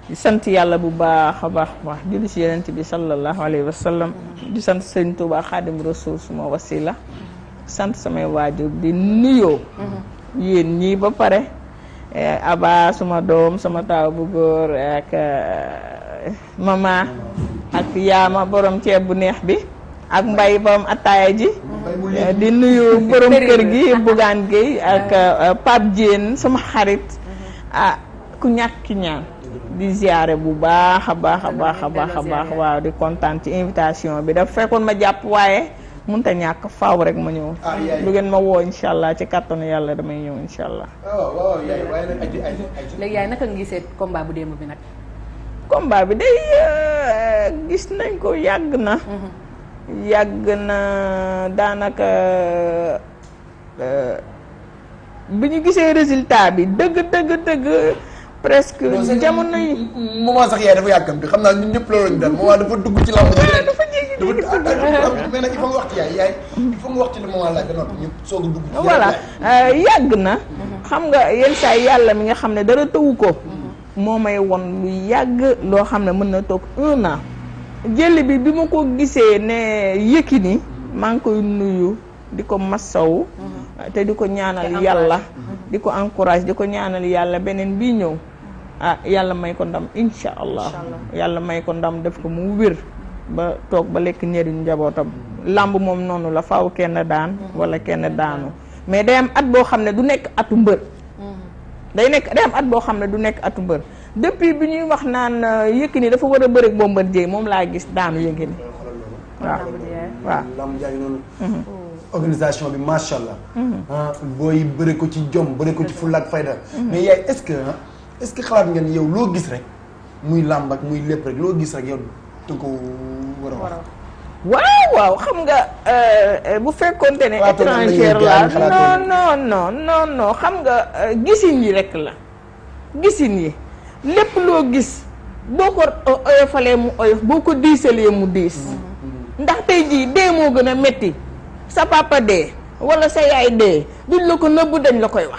di sant yàlla bu baax a baax wax julli si yenent bi sallallahu alayhi wa sallam di sant sëñ Tuubaa Xaadim Rasuul suma wasila sant samay waajur di nuyoo yéen ñii ba pare aba suma doom sama taaw bu góor ak mama ak yaama borom ceeb bu neex bi ak mbay borom attaaya ji di nuyu borom kër gi Bougane Gueye ak Pape Diène sama xarit ah ku ñàkk ñaan di ziare bu baax a baax a baax a baax a baax waaw di kontaan ci invitation bi dafa fekkoon ma jàpp waaye mënut a ñàkk faaw rek ma ñëw lu ngeen ma woo incha allah ci kàttanu yàlla damay ñëw incha allah léegi yaay naka nga gisee combat bu démb bi nag combat bi day gis nañ ko yàgg na yàgg na daanaka bi ñu gisee résultat bi dëgg dëgg dëgg presque jamono yi moment sax yaay dafa yàkkamti xam naa ñun ñëpp loolu lañu dal moment dafa dugg ci lamb ji dafa jéggi mais nag il faut nga wax ci yaay yaay il faut nga wax ci le moment laaj ba noppi ñu soog a dugg ci voilà yàgg na xam nga yenn saa yàlla mi nga xam ne dara tëwu ko moo may won lu yàgg loo xam ne mën na toog un an jël bi bi ma ko gisee ne Yékini maa ngi koy nuyu di ko massaw te di ko ñaanal yàlla di ko encourage di ko ñaanal yàlla beneen bii ñëw ah yàlla may ko ndam insha allah yàlla may ko ndam def ko mu wér ba toog ba lekk njëriñ njabootam làmb moom noonu la faaw kenn daan wala kenn daanu mais day am at boo xam ne du nekk atu mbër day nekk day am at boo xam ne du nekk atu mbër depuis bi ñuy wax naan Yékini dafa war a bëre ak Bombardier moom laa gis daanu Yékini waaw waaw lamb jaay noonu organisation bi macha allah. booy bëri ko ci jom bëri ko ci fulla ak fayda. mais yaay est-ce que est-ce que xalaat ngeen yow loo gis rek muy làmb ak muy lépp rek loo gis rek yow da ko war a wax. waaw waaw xam nga bu fekkonte ne étranger la non non non non non xam nga gisin yi rek la gisin yi lépp loo gis boo ko oyofalee mu oyof boo ko diisalee mu diis ndax tey jii dee moo gën a metti sa papa dee wala sa yaay dee duñ la ko nëbb dañ la koy wax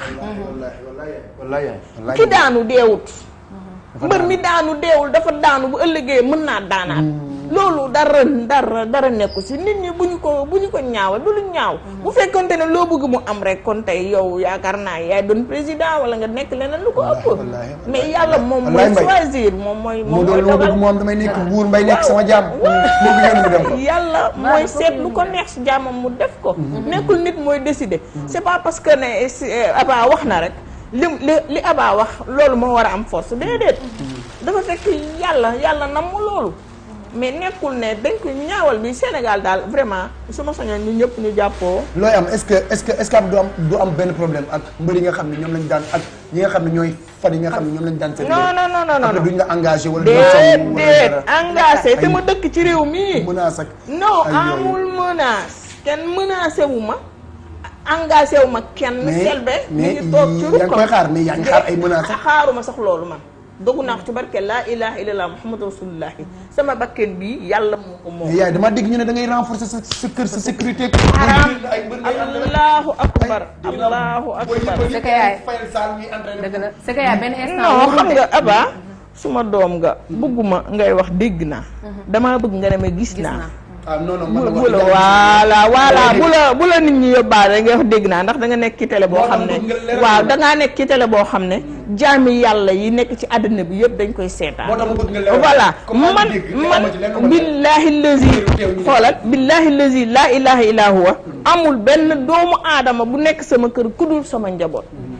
ki daanu deewut mbër mi daanu deewul dafa daanu bu ëllëgee mën naa daanaat loolu dara dara dara nekku si nit ñi bu ñu ko bu ñu ko ñaawal du lu ñaaw bu fekkonte ne loo bëgg mu am rek kon tey yow yaakaar naa yaay doon président wala nga nekk leneen lu ko ëpp mais yàlla moom mooy choisir moom mooy moo doon lu ma bëgg moom damay nekk buur mbay nekk sama jaam bëgg ngeen mu dem ko yàlla mooy seet lu ko neex si jaamam mu def ko nekkul nit mooy décider c'est pas parce que ne Aba wax na rek li li li Aba wax loolu moo war a am force déedéet dafa fekk yàlla yàlla nam mu loolu mais nekkul ne dañ ko ñaawal bi Sénégal daal vraiment su ma soñoon ñu ñëpp ñu jàppoo. looy am est-ce que est-ce que est-ce que du am du am benn problème ak mbër yi nga xam ne ñoom lañ daan ak ñi nga xam ne ñooy fan yi nga xam ne ñoom lañ daan. seen non non non non après duñ la engagé wala. déedéet engagé te ma dëkk ci réew mii. menace ak non amul menace kenn menacé wu ma. engagé wu ma kenn. selbe mi ngi toog ci mais yaa ngi koy xaar mais yaa ngi xaar ay menaces. xaaruma sax loolu man. dogu naa ci barke laa ilaha illallah muhammadu rasulullahi sama bakken bi yàlla moo ko moom. yaay dama dégg ñu ne da ngay renforcer sa sa kër sa sécurité. allahu akbar allahu akbar. c'est que yaay dëgg la c'est que yaay benn instant. non xam nga Aba suma doom nga bëgguma ngay wax dégg naa. damaa bëgg nga demee gis naa. ah non non bu bu la voilà voilà bu la bu la nit ñi yóbbaale nga wax dégg naa ndax da nga nekk ci télé boo xam ne waaw da ngaa nekk ci télé boo xam ne jaami yàlla yi nekk ci àddina bi yëpp dañ koy seetaan voilà man man billahi lazi xoolal billahi lazi laa ilaha illa huwa amul benn doomu aadama bu nekk sama kër ku dul sama njaboot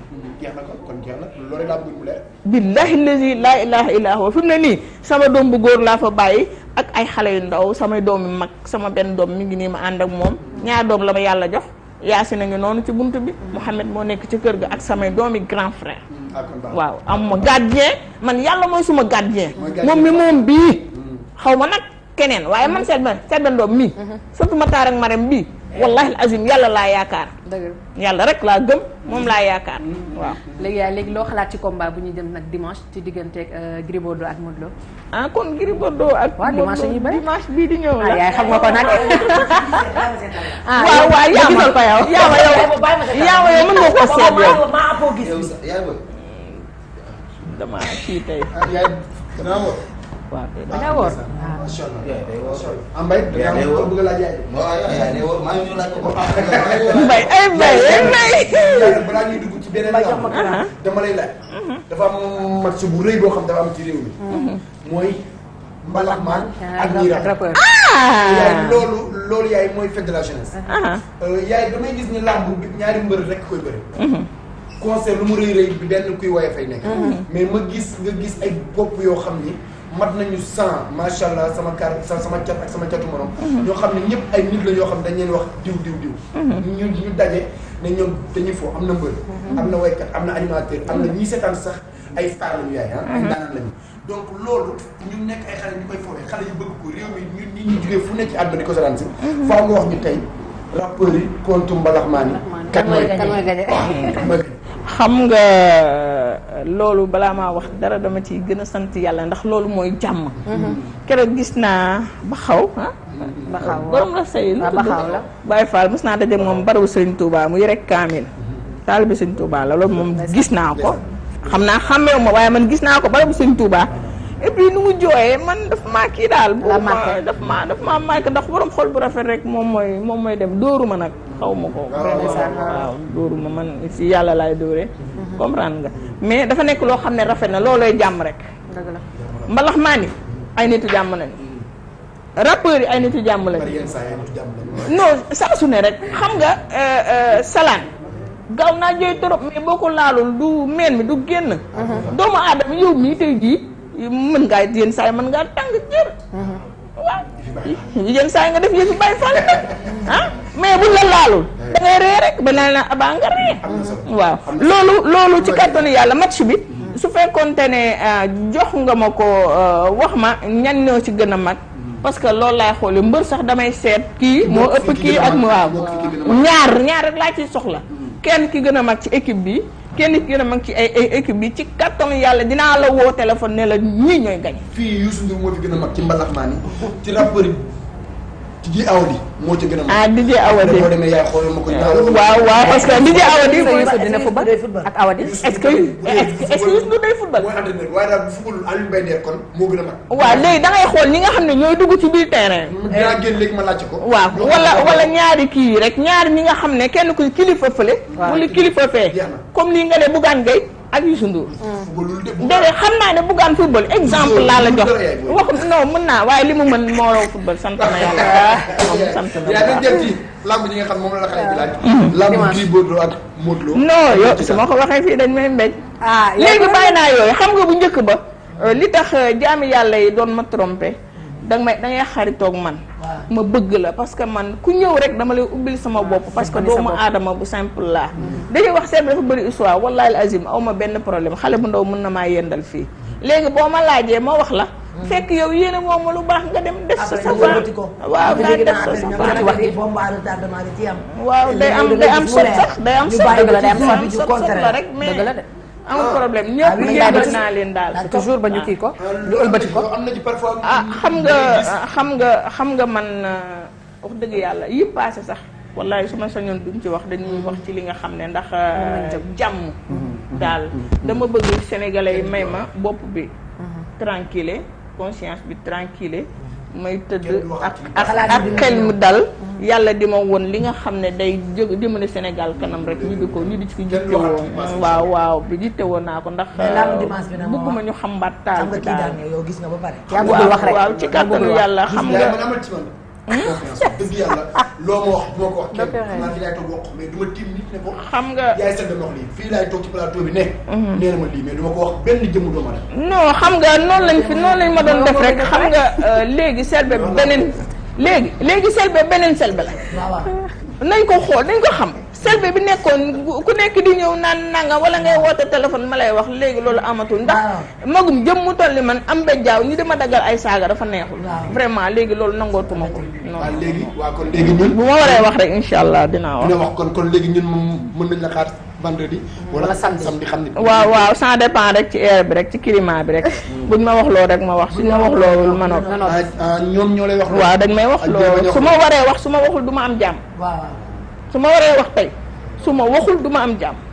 billahi lazi laa ilaha illa huwa fi mu ne nii sama doom bu góor laa fa bàyyi ak ay xale yu ndaw samay doom yu mag sama benn doom mi ngi nii ma ànd ak moom ñaar doom la ma yàlla jox Yaasin a ngi noonu ci bunt bi Mouhamed moo nekk ci kër ga ak samay doomi grand frère waaw am ma gardien man yàlla mooy suma gardien moom mi moom bii xaw ma nag keneen waaye man seet ben seet ben doom mii surtout ma taar ak marem bii wallahi azim yàlla laa yaakaar yàlla rek laa gëm moom laa yaakaar waaw léegi yaay léegi loo xalaat ci combat bu ñuy dem nag dimanche ci digganteeg Gris Bordeaux ak Modou Lo ah kon Gris Bordeaux ak waaw dimanche ñu bëri dimanche bii di ñëw la yaay xam nga ko nag ah waaw waaw yaa ma ko yow yaa ma yow yaa ma yow mën nga ko seet yow maa apoo gis dama kii tey dinaa wóor. waaw da ngaa woor macha allah yaay day wóor. macha allah. Ambay yaay day wóor. bëgg laa jaay. waaw yaay day wóor maa ngi ñu laaj ko. mbay ay mbay ay mbay Yàlla balaa ñuy dugg ci beneen Mbay jox làmb, ma kalaam. dama lay laaj. dafa am match bu rëy boo xam dafa am ci réew mi. mooy mbalaxmaan ak ñiiraay. rappeur yaay ah loolu loolu yaay mooy fête de la jeunesse. ah Euh, yaay damay gis ni làmb bi ñaari mbër rek koy bëri. concert lu mu rëy rëy bi benn kuy woye fay nekk. mais ma gis nga gis ay bopp yoo xam ni mat nañu cent macha allah sama kar sa- sama cat ak sama catu morom. ñoo xam ne ñëpp ay nit la yoo xam dañ leen wax diw diw diw. ñu ñu daje ne ñoom dañuy fo am na mbër. am na waykat am na animateur am na ñii seetaan sax ay star lañu yaay ah. ay daanaan lañu. donc loolu ñu nekk ay xale ñu koy foowee xale yu bëgg ko réew mi ñun ñi ñu jugee fu nekk ci àdduna di ko seetaan si. faaw nga wax ñu tey rappeurs yi contre mbalaxmaan yi. kan mooy kan mooy gañe kan mooy xam nga loolu balaa maa wax dara dama ci gën a sant yàlla ndax loolu mooy jàmm. keroog gis naa ba xaw ah. ba xaw borom la say lu waaw tudd Baxaw la. Baye Fall mos naa daje moom barabu Serigne Touba mu yore kaamil. taalibe Serigne Touba la loolu moom gis naa ko. xam naa xàmmeewu ma waaye man gis naa ko barabu Serigne Touba. et puis nu mu jooyee man daf maa kii daal. La boobu ma marqué. daf maa daf maa marqué ndax borom xol bu rafet rek moom mooy moom mooy dem dóoru ma nag xaw ma ko. ndeysaan. waaw dóoru ma man si yàlla laay dóoree. comprendre nga mais dafa nekk loo xam ne rafet na loolooy jàmm rek. dëgg la mbalax maa ni ay nitu jàmm lañu. rappeurs yi ay nitu jàmm lañu. bari yenn saa yi ñu jàmm lañu. non saa su ne rek xam nga euh, euh, salaan gaaw naa jooy trop mais boo ko laalul du meen mi du génn doomu aadama yow mii tey jii mën ngaa yenn saa yi mën ngaa tàng jër waaw yenn saa yi nga def yëfi bàyyi fan ah mais buñ la laalul da ngay ree rek ba naan la abaa nga ree am na solo. waaw loolu loolu ci kattanu yàlla match bi su fekkoonte ne euh, jox nga ma ko euh, wax ma ñan ñoo ci gën a mag parce que loolu laay xoole mbër sax damay seet kii moo ëpp kii ak mu waaw ñaar ñaar rek laa ciy soxla kenn ki gën a mag ci équipe bi kenn ki gën a mag ci ay ay équipe bi ci kattanu yàlla dinaa la woo téléphone ne la ñii ñooy gañ fii Youssou Ndour moo fi gën a mag ci mbalaxmaan yi ci rappeur yi ci ji awdi moo ci gën a mag. ah DJ Awadi boo demee yaay xoolal ma ko ñaar waaw waaw parce que DJ Awadi Sa Youssou dina football ak Awadi est-ce que est-ce que est-ce que Youssou Ndour day football mooy entraîneur waaye daal bu football Aliou Mbaye Nder kon moo gën a mag. waaw léegi da ngay xool ñi nga xam ne ñooy dugg ci biir terrain dinaa génn léegi ma laajte ko. waaw ñoo wala xam ne wala ñaari kii yi rek ñaari ñi nga xam ne kenn ku kilifa fële. Waaw. wala kilifa fee. Jeex na. comme lii nga ne Bougane Gueye ak Youssou Ndour. footballul de bu déedéet xam naa ne Bougane football exemple laa la jox Football yaay booy. wax non mën naa waaye li mu mën moo raw football sant na yàlla. moom sant na yaa dañ yàlla. jëm ci lamb ñi nga xam moom la la xale bi laaj. lamb Gris Bordeaux ak Modou Lo. non yow su ma ko waxee fii dañ may mbéj. ah léegi bàyyi naa yooyu xam nga bu njëkk ba euh, li tax euh, jaami yàlla yi doon ma trompé danga may da ngay xaritoog man ma bëgg la parce que man ku ñëw rek dama lay ubbil sama bopp parce que wane sa doomu bopp. aadama bu simple laa dañuy wax seet dafa bëri histoire wallahi al azim aw ma benn problème xale bu ndaw mën na maa yendal fii léegi boo ma laajee ma wax la fekk yow yéene moom ma lu baax nga dem def sa sa waaw nga def sa sa ci wax ji. bomba retardement da ci am waaw day am day am sot sax day am sot bàyyi la day am day am ci sot sot la rek mais dëgg la de amul problème Ah, ñëpp oui, yëngal daal di- naa leen daal daal toujours ba ñu kii ko ñu ëlbati ko am na ci parfois. ah xam nga xam nga xam nga man euh, wax dëgg yàlla yi passé sax wallahi su ma sañoon duñ ci wax dañuy wax ci li nga xam ne ndax euh, jàmm daal dama bëgg sénégalais yi may ma bopp bi tranquille conscience bi tranquille may tëdd ak ak ak xel mu dal yàlla di ma woon li nga xam ne day jóg jëmale Sénégal kanam rek ñu di ko ñu di ci jitte woon waaw waaw bi jitte woon naa ko ndax Mais làmb dimanche bi nag moo bëgguma wax. ñu xambaat taal xam nga bi kii daal daan yow gis nga ba pare yaa bëggul wax rek waaw ci kàttanu yàlla xam yaay nga man amal ci man. confiance dëgg yàlla loo ma wax du ma ko wax kenn. xam naa fi laay toog wax ko mais du ma tiim nit ne ko. xam nga yaay seen dama wax lii fii laay toog ci plateau bi ne. nee na ma lii mais du ma ko wax benn jëmm doomu aadama. non xam nga noonu lañ fi noonu lañ ma doon def rek xam nga euh, léegi selbe beneen léegi léegi selbe beneen selbe la waaw waaw nañ ko xool nañ ko xam selbe bi nekkoon ku nekk di ñëw naan nanga wala ngay woote téléphone ma lay wax léegi loolu amatul ndax Waaw. magum jëm mu toll ni man am ba jaaw ñi dama daggal ay saaga dafa neexul Waaw. vraiment léegi loolu nangootuma ko non waaw léegi waaw kon léegi ñun. bu ma waree wax rek incha allah dinaa wax dina wax kon kon léegi ñun moom mën nañ la xaar vendredi. Wala samedi. samedi xam ni. waaw waaw ça dépend rek ci air bi rek ci climat bi rek buñ ma wax loo rek ma wax suñ ma wax loowul ma noppi non non ah ah ñoom ñoo lay wax. loolu. waaw dañ may wax ak loo jéem a su ma waree wax su ma waxul du ma am jàmm waaw waaw su ma waree wax tey su ma waxul du ma am jàmm